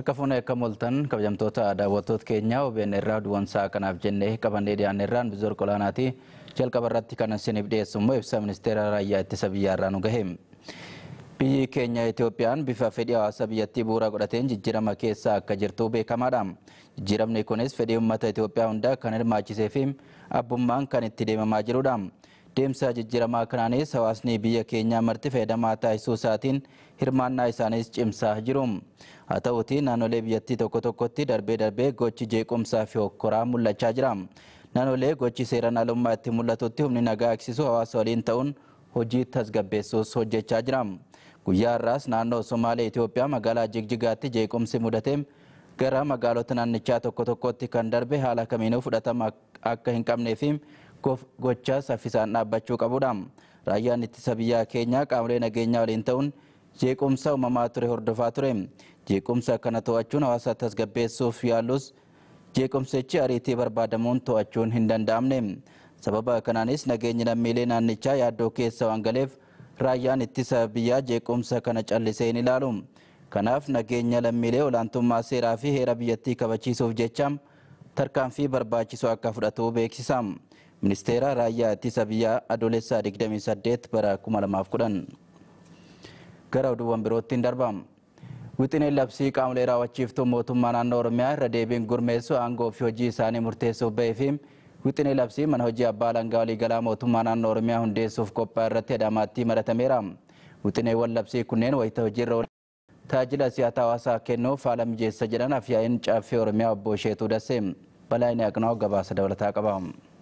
Harka fuunee akka moltan kabajamtoota daawwattoota keenyaa OBN irraa duwwansaa kanaaf jennee qabannee dhiyaanne irraan bizoor qolaanaati jalqaba irratti kan isiniif dhiyeessu immoo ibsa ministeera raayyaa ittisa biyyaa irraa nu gahe. Biyyi keenya Itoophiyaan bifa fedhii hawaasa biyyattii bu'uura godhateen jijjiirama keessa akka jirtu beekamaadha. Jijjiiramni kunis fedhii uummata Itoophiyaa hundaa kan hirmaachisee fi abbummaan kan itti deemamaa jirudha. Deemsa jijjiiramaa kanaanis hawaasni biyya keenyaa marti fayyadamaa taasisuu isaatiin hirmaannaa isaaniis cimsaa jiru. Haa ta'uutii naannolee biyyattii tokko tokkotti darbee darbee gochi jeequmsaa fi hokkoraa mul'achaa jira. Naannolee gochi seeraan alummaa itti mul'atutti humni nagaa eegsisu hawaasa waliin ta'uun hojii tasgabbeessuus hojjechaa jira. Guyyaa har'aas naannoo Somaalee Itoophiyaa magaalaa Jigjigaatti jeequmsi mudatee gara magaalota naannichaa tokko tokkotti kan darbe haala kamiinuu fudhatama akka hin qabnee fi gochaa saffisaan dhaabbachuu qabudha. Raayyaan ittisa biyyaa keenyaa qaamolee nageenyaa waliin ta'uun jeequmsa uumamaa ture hordofaa ture. Jeequmsa kana to'achuun hawaasa tasgabbeessuuf yaalus jeequmsichi ariitii barbaadamuun to'achuun hin danda'amne. Sababa kanaanis nageenyi lammiilee naannichaa yaaddoo keessa waan galeef raayyaan ittisa biyyaa jeequmsa kana callisee hin ilaalu. Kanaaf nageenya lammiilee olaantummaa seeraa fi heera biyyattii kabachiisuuf jecha tarkaanfii barbaachisu akka fudhatu beeksisa. Ministeera raayyaa ittisa biyyaa adoolessaa 28 bara 2010. Gara oduuwwan birootti hin darba. Wixineen labsii qaamolee raawwachiiftuu mootummaa naannoo Oromiyaa irra deebiin gurmeessu aangoo fi hojii isaanii murteessuuf bahee fi wixinee labsii mana hojii abbaa alangaa waliigalaa mootummaa naannoo Oromiyaa hundeessuuf qophaa'e irratti Adaamaatti maratameera. Wixineewwan labsii kunneen wayita hojiirra tajaajila siyaasa hawaasaa kennuuf haala mijeessa jedhan afyaa'in caaffee Oromiyaa obbo Sheetuu Dassee balaayini Aqnaa gabaasa dabalataa qaba.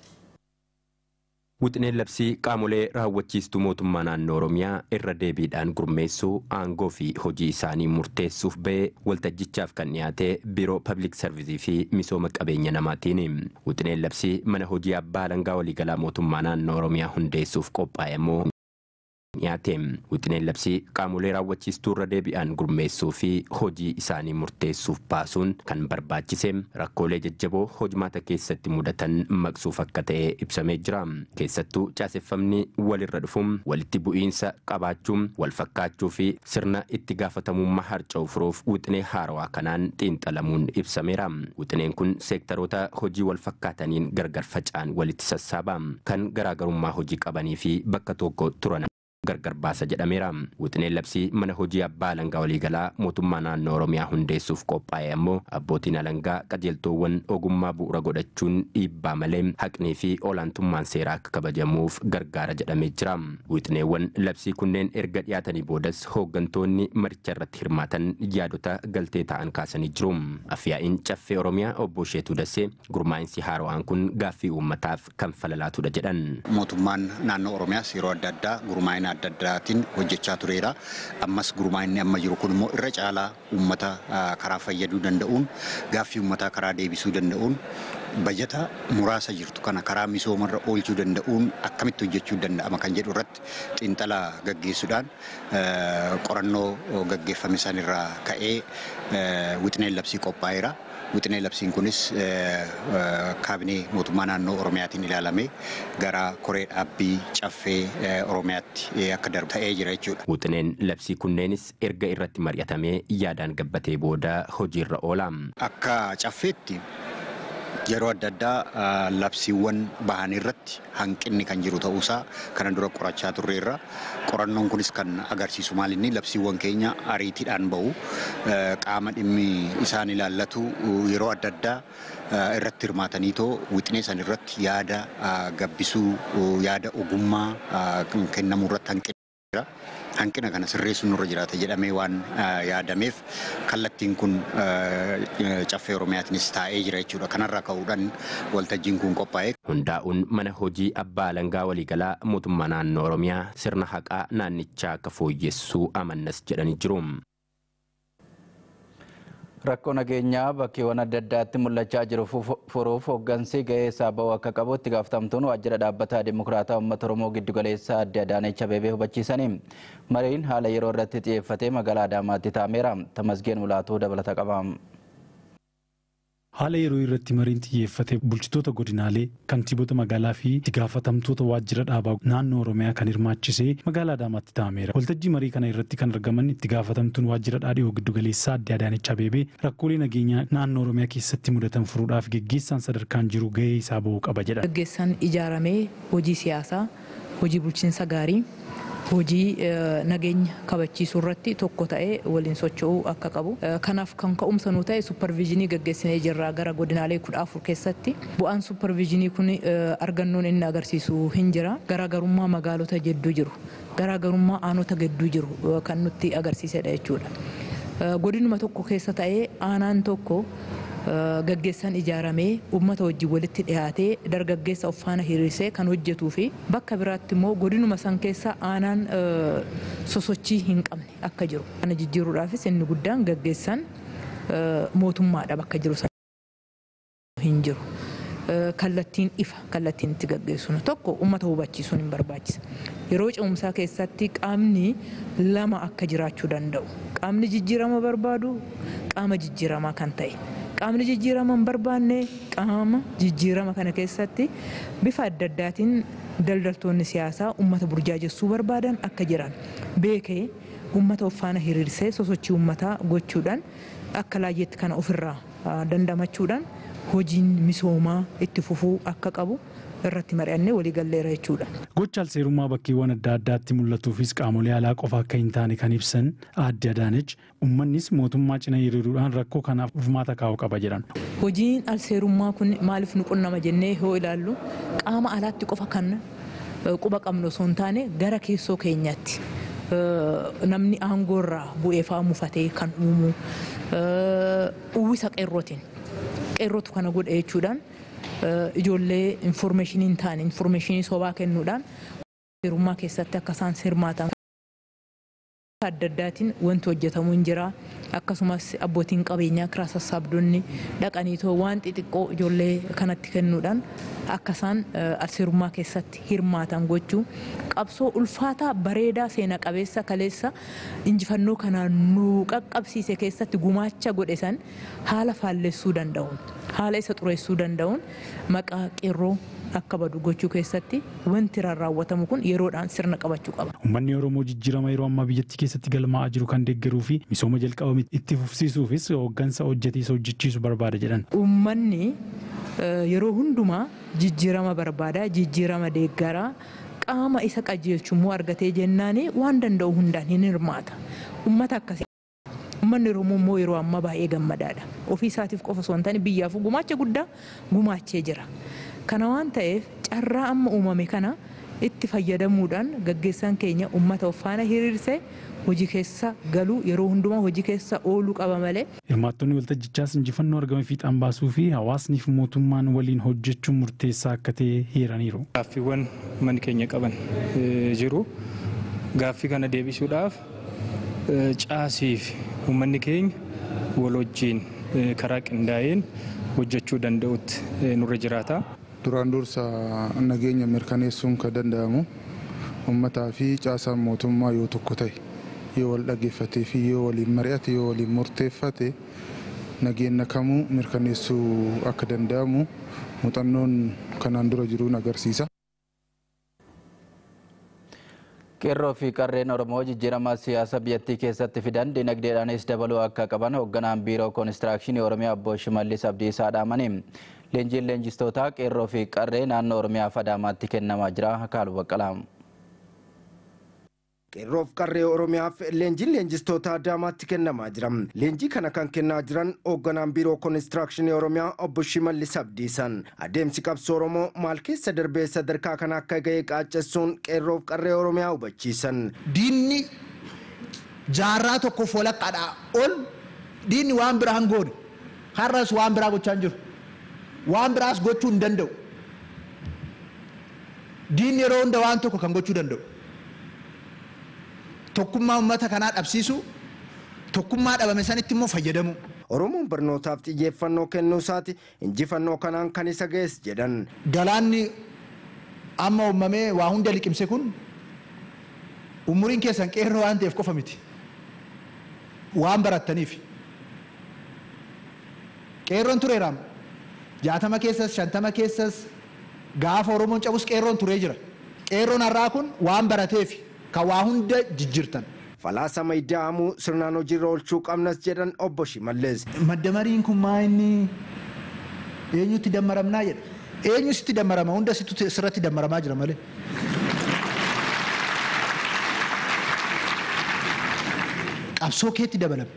Wixineen labsii qaamolee raawwachiistuu mootummaa naannoo Oromiyaa irra deebiidhaan gurmeessuu aangoo fi hojii isaanii murteessuuf ba'e waltajjichaaf kan dhiyaate biiroo pabliik sarvisii fi misooma qabeenya namaatiin. Wixineen labsii mana hojii abbaa alangaa waliigalaa mootummaa naannoo Oromiyaa hundeessuuf qophaa'e immoo dhiyaate. Wixineen labsii qaamolee raawwachiistuu irra deebi'aan gurmeessuu fi hojii isaanii murteessuuf baasuun kan barbaachise rakkoolee jajjaboo hojimaata keessatti mudatan maqsuuf akka ta'e ibsamee jira. Keessattuu caaseffamni walirra dhufuun walitti bu'iinsa qabaachuun wal fakkaachuu fi sirna itti gaafatamummaa harca'u furuuf wixinee haarawaa kanaan xiinxalamuun ibsameera. Wixineen kun seektaroota hojii wal fakkaataniin gargar faca'an walitti sassaaba. Kan garaagarummaa hojii qabanii fi bakka tokko turan gargar baasa jedhameera. Wixineen labsii mana hojii abbaa alangaa waliigalaa mootummaa naannoo Oromiyaa hundeessuuf qophaa'e ammoo abbootiin alangaa qajeeltoowwan ogummaa bu'uura godhachuun dhiibbaa malee haqnii fi olaantummaan seeraa akka kabajamuuf gargaara jedhamee jira. Wixineewwan labsii kunneen erga dhiyaatanii boodas hooggantoonni maricha irratti hirmaatan yaadota galtee ta'an kaasanii jiru. Afyaa'iin caffee Oromiyaa obbo Sheetuu Dassee gurmaa'insi haarawaan kun gaaffii uummataaf kan falalaatudha jedhan. Mootummaan naannoo Oromiyaas yeroo adda addaa gurmaa'ina adda addaatiin hojjechaa tureera. Ammas gurmaa'inni amma jiru kun immoo irra caalaa uummata karaa fayyaduu danda'uun gaaffii uummataa karaa deebisuu danda'uun bajata muraasa jirtu kana karaa misoomarra oolchuu danda'uun akkamitti hojjechuu danda'ama kan jedhu irratti xiinxala gaggeessuudhaan qorannoo gaggeeffame sanirraa ka'ee wixineen labsii qophaa'eera. Wixinee labsiin kunis kaabinee mootummaa naannoo Oromiyaatiin ilaalamee gara koree dhaabbii caffee Oromiyaatti akka darbu ta'ee jira jechuudha. Wixineen labsii kunneenis erga irratti mari'atamee yaadaan gabbatee booda hojiirra oola. Akka caffeetti yeroo adda addaa labsiiwwan bahan irratti hanqinni kan jiru ta'uusaa kana dura qorachaa turreerra. Qorannoon kunis kan agarsiisu maalinni labsiiwwan keenya ariitiidhaan bahu qaama dhimmi isaan ilaallatu yeroo adda addaa irratti hirmaatanii too wixinee san irratti yaada gabbisuu yaada ogummaa kennamuu irratti hanqina hanqina kana sirreessuun nurra jiraata jedhamee waan yaadameef kallattiin kun caffee Oromiyaatiinis taa'ee jira jechuudha. Kanarraa ka'uudhaan waltajjiin kun qophaa'e. Hundaa'uun mana hojii abbaa alangaa waliigalaa mootummaa naannoo Oromiyaa sirna haqaa naannichaa akka fooyyessuu amannas jedhanii jiru. Rakkoo nageenyaa bakkeewwan adda addaatti mul'achaa jiru furuuf hooggansi gahee isaa ba'uu akka qabu itti gaafatamtuun waajjira dhaabbataa Dimokiraataa Uummata Oromoo giddu galeessaa adde Adaanech Abeebee hubachiisanii mariin haala yeroo irratti xiyyeeffatee magaalaa Adaamaatti taa'ameera. Tamasgeen Mulaatuu dabalata qaba. haala yeroo irratti mariin xiyyeeffate bulchitoota godinaalee kantiibota magaalaa fi itti gaafatamtoota waajjira dhaabaa naannoo oromiyaa kan hirmaachisee magaalaa Adaamaatti taa'ameera. Waltajjii marii kana irratti kan argaman itti gaafatamtuun waajjira dhaadhiyoo giddugaleessaa adde Adaanech Abeebee rakkoolee nageenyaa naannoo oromiyaa keessatti mudatan furuudhaaf geggeessaan sadarkaan jiru gahee isaa bahuu qaba jedha. Gaggeessaan ijaaramee hojii siyaasaa, hojii bulchiinsa gaarii, hojii nageenya kabachiisuu irratti tokko ta'ee waliin socho'uu akka qabu. Kanaaf kan ka'umsa nu ta'e supparviizinii gaggeessinee jirra gara godinaalee kudha afur keessatti. Bu'aan supparviizinii kun argannoon inni agarsiisu hin jira. Garaagarummaa magaalota jidduu jiru. Garaagarummaa aanota gidduu jiru kan nutti agarsiisedha jechuudha. Godinuma tokko keessa ta'ee aanaan tokko gaggeessaan ijaaramee uummata wajjin walitti dhiyaatee dargaggeessa of faana hiriirsee kan hojjetuu fi bakka biraatti immoo godinuma san keessa aanaan sosochii hin qabne akka jiru. Kana jijjiiruudhaafis inni guddaan gaggeessaan mootummaadha bakka jiru hin jiru. kallattiin ifa kallattiin itti gaggeessuun tokko uummata hubachiisuun hin barbaachisa. Yeroo ce'umsaa keessatti qaamni lama akka jiraachuu danda'u. Qaamni jijjiirama barbaadu qaama jijjiiramaa kan ta'e. Qaamni jijjiirama hin barbaanne qaama jijjiirama kana keessatti bifa adda addaatiin daldaltoonni siyaasaa uummata burjaajessuu barbaadan akka jiran beekee uummata of faana hiriirsee sosochii uummataa gochuudhaan akka laayyeetti kana ofirraa dandamachuudhaan hojiin misoomaa itti fufuu akka qabu irratti mari'annee waliigalleera jechuudha. Gocha alseerummaa bakkeewwan adda addaatti mul'atuufis qaamolee alaa qofa akka hin taane kan ibsan aadde Adaanech uummannis mootummaa cina hiriiruudhaan rakkoo kanaaf furmaata kaa'uu qaba jedhan. Hojiin alseerummaa kun maaliif nu qunnama jennee yoo ilaallu qaama alaatti qofa kan quba qabnu osoo hin taane gara keessoo keenyaatti. namni aangoorraa bu'ee fa'aa mufatee kan uumu uwwisa qeerrootiin qeerrootu kana godhe jechuudhaan ijoollee infoormeeshinii hin taane infoormeeshinii sobaa kennuudhaan seerummaa keessatti akka isaan hirmaatan adda addaatiin wanti hojjetamu hin jira akkasumas abbootiin qabeenyaa kiraa sassaabdonni dhaqaniitoo waan xixiqqoo ijoollee kanatti kennuudhaan akka isaan alseerummaa keessatti hirmaatan gochuu qabsoo ulfaataa bareedaa seena qabeessa kaleessa injifannoo kanaan nu qaqqabsiise keessatti gumaacha godhe san haala faallessuu danda'uun haala isa xureessuu danda'uun maqaa qeerroo akka badu gochuu keessatti wanti raawwatamu kun yeroodhaan sirna qabachuu qaba. Uummanni Oromoo jijjiirama yeroo ammaa biyyattii keessatti galmaa'aa jiru kan deeggaruu fi misooma jalqabame itti fufsiisuufis hooggansa hojjetiisa hojjechiisu barbaada jedhan. Uummanni yeroo hundumaa jijjiirama barbaada jijjiirama deeggaraa qaama isa qajeelchummoo argatee jennaani waan danda'u hundaan hin hirmaata. Uummata akkasii. Uummanni Oromoo immoo yeroo ammaa baay'ee gammadaadha. Ofii isaatiif qofa osoo hin taane biyyaaf gumaacha guddaa gumaachee jira. Kana waan ta'eef carraa amma uumame kana itti fayyadamuudhaan gaggeessaan keenya uummata of faana hiriirsee hojii keessa galuu yeroo hundumaa hojii keessa ooluu qaba malee. Hirmaattonni waltajjichaas injifannoo argame fiixaan baasuu fi hawaasniif mootummaan waliin hojjechuun murteessaa akka ta'e hiiraniiru. Gaaffiiwwan manni keenya qaban jiru. Gaaffii kana deebisuudhaaf caasiif uummanni keenya wal wajjiin karaa qindaa'een hojjechuu danda'utti nurra jiraata. Duraan dursa nageenya mirkaneessuun kan danda'amu uummataa fi caasaan mootummaa yoo tokko ta'e yoo wal dhaggeeffatee fi yoo waliin mari'ate yoo waliin murteeffate nageenya kamuu mirkaneessuu akka danda'amu muuxannoon kanaan dura jiruun agarsiisa. Qeerroo fi qarreen Oromoo jijjiirama siyaasa biyyattii keessatti fidan dinagdeedhaanis dabaluu akka qaban hoogganaan biiroo koonistiraakshini Oromiyaa obbo Shimallis Abdiisaa dhaamani. Leenjiin leenjistootaa qeerroo fi qarree naannoo Oromiyaa Adaamaatti kennamaa jira. Akaalu Baqqalaa. Qeerroof qarree Oromiyaaf leenjiin leenjistoota Adaamaatti kennamaa jira. Leenjii kana kan kennaa jiran hoogganaan biiroo koonistiraakshini Oromiyaa obbo Shimallis Abdiisan. Adeemsi qabsoo Oromoo maal keessa darbee sadarkaa kana akka ga'e qaaccessuun qeerroof qarree Oromiyaa hubachiisan. Diinni jaarraa tokkoof walakkaadhaa ol diinni waan biraa hin goone har'as waan biraa gochaa hin jiru. Waan biraas gochuu hin danda'u. Diinni yeroo hunda waan tokko kan gochuu danda'u. tokkummaa uummata kanaa dhabsiisu tokkummaa dhabame sanitti immoo fayyadamu. Oromoon barnootaaf xiyyeeffannoo kennuu isaati injifannoo kanaan kan isa ga'es jedhan. Galaanni amma uumamee waa hunda liqimse kun umuriin keessan qeerroo waan ta'eef qofa miti. Waan barattaniif. Qeerroon tureeraam jaatama keessas shantama keessas gaafa oromoon cabus qeerroon turee jira qeerroon har'aa kun waan barateef kan waa hunda jijjiirtan. Falaasama ida'amuu sirnaan hojiirra oolchuu qabnas jedhan obbo Shimallis. Maddamariin kun maa inni eenyutti dammaramnaa jedha. Eenyu sitti dammarama hunda sirratti dammaramaa jira malee. Qabsoo keetti dabalame.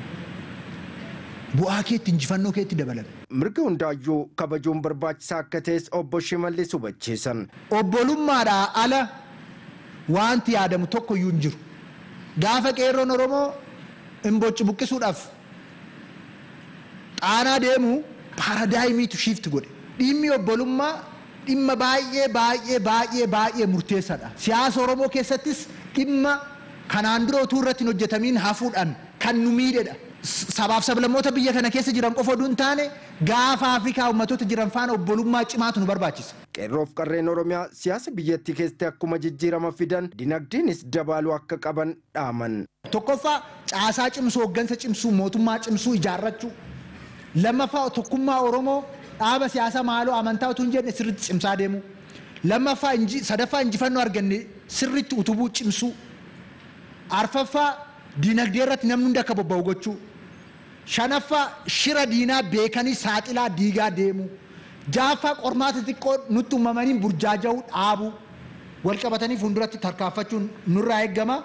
Bu'aa keetti injifannoo keetti dabalame. Mirga hundaayyuu kabajuun barbaachisaa akka ta'es obbo Shimallis hubachiisan. Obbolummaadhaa ala wanti yaadamu tokko iyyuu hin jiru. Gaafa qeerroon Oromoo imbocci buqqisuudhaaf xaanaa deemu paaradaayimiitu shiifti godhe. Dhimmi obbolummaa dhimma baay'ee baay'ee baay'ee baay'ee murteessaadha. Siyaasa Oromoo keessattis dhimma kanaan dura utuu irratti hin hojjetamiin hafuudhaan kan nu miidhedha. Sabaaf sablammoota biyya kana keessa jiran qofa oduu hin taane gaafa Afrikaa uummattoota jiran faana obbolummaa cimaatu nu barbaachisa. Qeerroof qarreen Oromiyaa siyaasa biyyattii keessatti akkuma jijjiirama fidan dinagdeenis dabaluu akka qaban dhaaman. Tokkoffaa caasaa cimsuu hooggansa cimsuu mootummaa cimsuu ijaarrachuu. Lammaffaa tokkummaa Oromoo dhaaba siyaasaa maaloo amantaa utuu hin jenne sirriitti cimsaa deemu. Lammaffaa sadaffaa injifannoo arganne sirriitti utubuu cimsuu. Arfaffaa dinagdee irratti namni hundi akka bobba'u gochuu. Shanaffaa shira diinaa beekanii saaxilaa diigaa deemu. Jaaffaa qormaata xiqqoo nutti uumamanii burjaaja'uu dhaabu. Wal qabatanii fuulduratti tarkaanfachuun nurraa eeggama.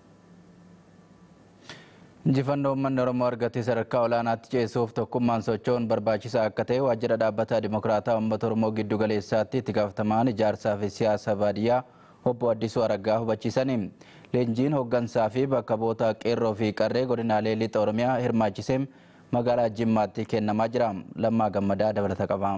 Injifannoo uummanni Oromoo argatee sadarkaa olaanaatti ceessuuf tokkummaan socho'uun barbaachisaa akka ta'e waajjira dhaabbata Dimokiraataa Uummata Oromoo giddu galeessaatti itti gaafatamaan ijaarsaa fi siyaasa baadiyyaa obbo Addisuu Araggaa hubachiisanii. Leenjiin hooggansaa fi bakka bu'oota qeerroo fi qarree godinaalee lixa Oromiyaa hirmaachisee magaalaa Jimmaatti kennamaa jira. Lammaa Gammadaa dabalata qaba.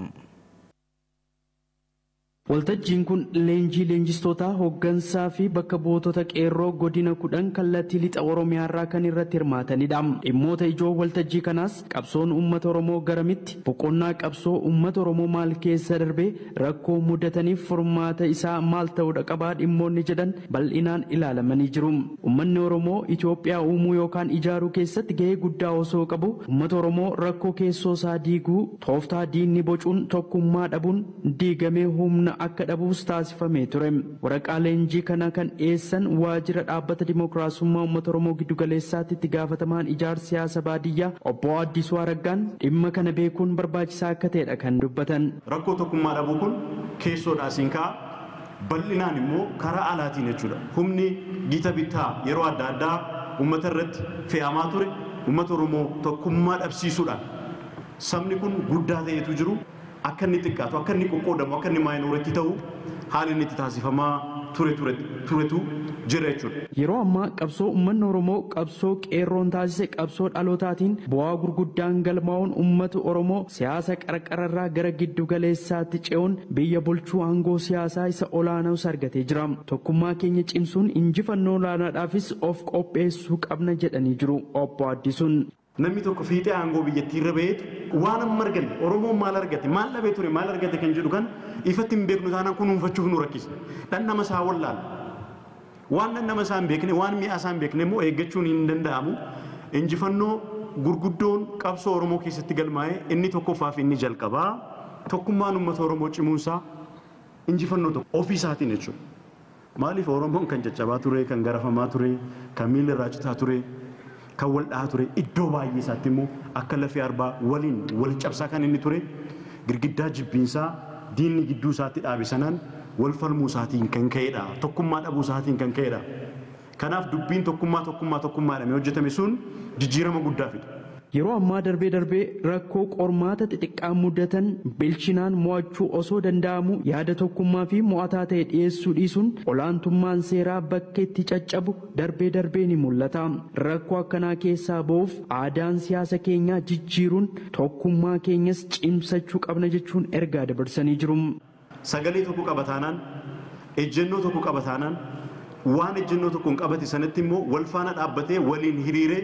Waltajjiin kun leenjii leenjistoota hooggansaa fi bakka buutota qeerroo godina kudhan kallattii lixa Oromiyaa irraa kan irratti hirmaatanidha. Dhimmoota ijoo waltajjii kanaas qabsoon uummata Oromoo garamitti boqonnaa qabsoo uummata Oromoo maal keessa darbee rakkoo mudataniif furmaata isaa maal ta'uudha qabaa dhimmoonni jedhan bal'inaan ilaalamanii jiru. Uummanni Oromoo Itoophiyaa uumuu yookaan ijaaruu keessatti gahee guddaa osoo qabu uummata Oromoo rakkoo keessoo isaa diiguu tooftaa diinni bocuun tokkummaa dhabuun diigamee humna akka dhabuus taasifamee ture. Waraqaa leenjii kana kan dhiyeessan waajjira dhaabbata dimookiraasummaa uummata Oromoo giddu galeessaatti itti gaafatamaan ijaarsa siyaasa baadiyyaa obbo Addisuu Araggaan dhimma kana beekuun barbaachisaa akka ta'edha kan dubbatan. Rakkoo tokkummaa dhabuu kun keessoodhaa siin ka'a. Bal'inaan immoo karaa alaatiin jechuudha. Humni gita bittaa yeroo adda addaa uummata irratti fe'amaa ture uummata Oromoo tokkummaa dhabsiisuudhaan sabni kun guddaa ta'etu jiru akka inni xiqqaatu akka inni qoqqoodamu akka inni maayinooretti ta'u haala inni itti taasifamaa ture turetu jira jechuudha. Yeroo ammaa qabsoo uummanni Oromoo qabsoo qeerroon taasise qabsoo dhalootaatiin bu'aa gurguddaan galmaa'uun uummata Oromoo siyaasa qarqararraa gara giddu galeessaatti ce'uun biyya bulchuu aangoo siyaasaa isa olaanaas argatee jira. Tokkummaa keenya cimsuun injifannoo olaanaadhaafis of qopheessuu qabna jedhanii jiru obbo Addisuun. Namni tokko fiixee aangoo biyyattii irra ba'eetu waan amma arganne Oromoon maal argate maal dhabee ture maal argate kan jedhu kan ifatti hin beeknu taanaan kunuunfachuuf nu rakkisa. Dhandhama isaa wallaala. Waan dhandhama isaa hin beekne waan mi'a isaa hin beekne immoo eeggachuun hin danda'amu. Injifannoo gurguddoon qabsoo Oromoo keessatti galmaa'ee inni tokkoffaa fi inni jalqabaa tokkummaan uummata Oromoo cimuunsaa injifannoo tokko ofii isaatiin jechuudha. Maaliif Oromoon kan caccabaa ture, kan garafamaa ture, kan miila irraa citaa ture, kan wal dhahaa ture iddoo baay'ee isaatti immoo akka lafee arbaa waliin wal cabsaa kan inni ture girgiddaa jibbiinsaa diinni gidduu isaatti dhaabe sanaan wal falmuu isaatiin kan ka'edha tokkummaa dhabuu isaatiin kan ka'edha kanaaf dubbiin tokkummaa tokkummaa tokkummaadhaan hojjetame sun jijjiirama guddaa fida. Yeroo ammaa darbee darbee rakkoo qormaata xixiqqaa mudatan bilchinaan mo'achuu osoo danda'amu yaada tokkummaa fi mo'ataa ta'e dhiyeessuu dhiisuun olaantummaan seeraa bakka itti caccabu darbee darbee ni mul'ata. Rakkoo akkanaa keessaa ba'uuf aadaan siyaasa keenyaa jijjiiruun tokkummaa keenyas cimsachuu qabna jechuun ergaa dabarsanii jiru. Sagalee tokko qabataanaan ejjennoo tokko qabataanaan waan ejjennoo tokko hin qabate sanatti immoo wal faana dhaabbatee waliin hiriiree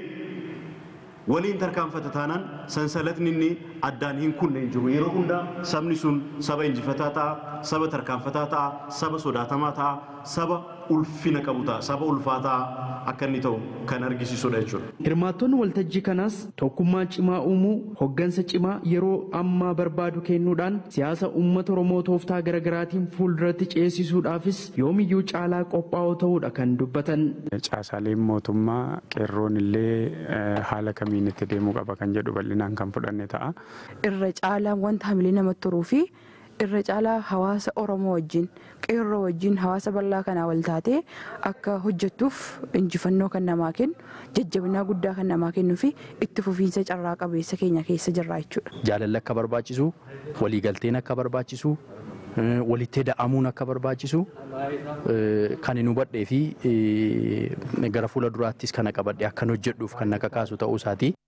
waliin tarkaanfata taanaan sansalatni inni addaan hin kunne hin jiru yeroo hundaa sabni sun saba injifataa ta'a saba tarkaanfataa ta'a saba sodaatamaa ta'a saba ulfina qabu ta'a saba ulfaataa akka inni ta'u kan argisiisudha jechuudha. Hirmaattonni waltajjii kanaas tokkummaa cimaa uumuu hoggansa cimaa yeroo ammaa barbaadu kennuudhaan siyaasa uummata Oromoo tooftaa garaagaraatiin fuulduratti ceesisuudhaafis yoomiyyuu caalaa qophaa'oo ta'uudha kan dubbatan. Caasaaleen mootummaa qeerroon illee haala kamiin itti deemuu qaba kan jedhu bal'inaan kan fudhanne ta'a. Irra caalaa wanta hamilee namatti turuu fi irra caalaa hawaasa Oromoo wajjin qeerroo wajjin hawaasa bal'aa kanaa wal taatee akka hojjettuuf injifannoo kan namaa kennu jajjabinaa guddaa kan namaa kennuu fi itti fufiinsa carraa qabeessa keenya keessa jirra jechuudha. Jaalalli akka barbaachisu waliigalteen akka barbaachisu walitti da'amuun akka barbaachisu kan hin hubadhee fi gara fuula duraattis kana qabadhe akkan hojjedhuuf kan na kakaasu ta'uu isaati.